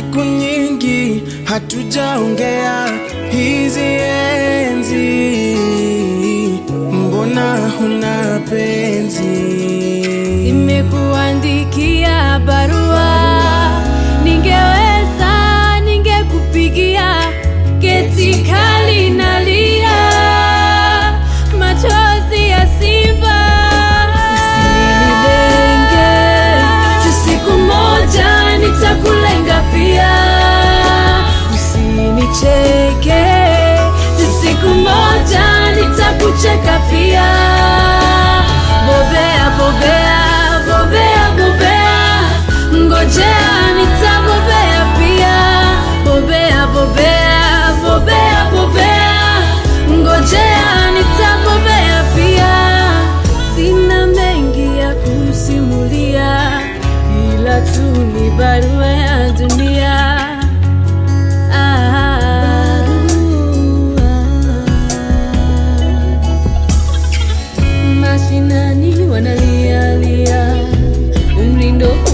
siku nyingi hatujaongea hizi enzi, mbona huna penzi? Nimekuandikia barua, ningeweza ningekupigia, geti kali nalia, machozi ya simba. Usinilenge, si siku moja nitakulenga pia. Usinicheke, si siku moja nitakucheka pia. Bobea, bobea, bobea, bobea, ngojea nitabobea pia. Bobea, bobea, bobea, bobea, ngojea nitabobea pia. Sina mengi ya kusimulia, ila tu ni barua ya dunia. Mashinani wanalialia, umri ndo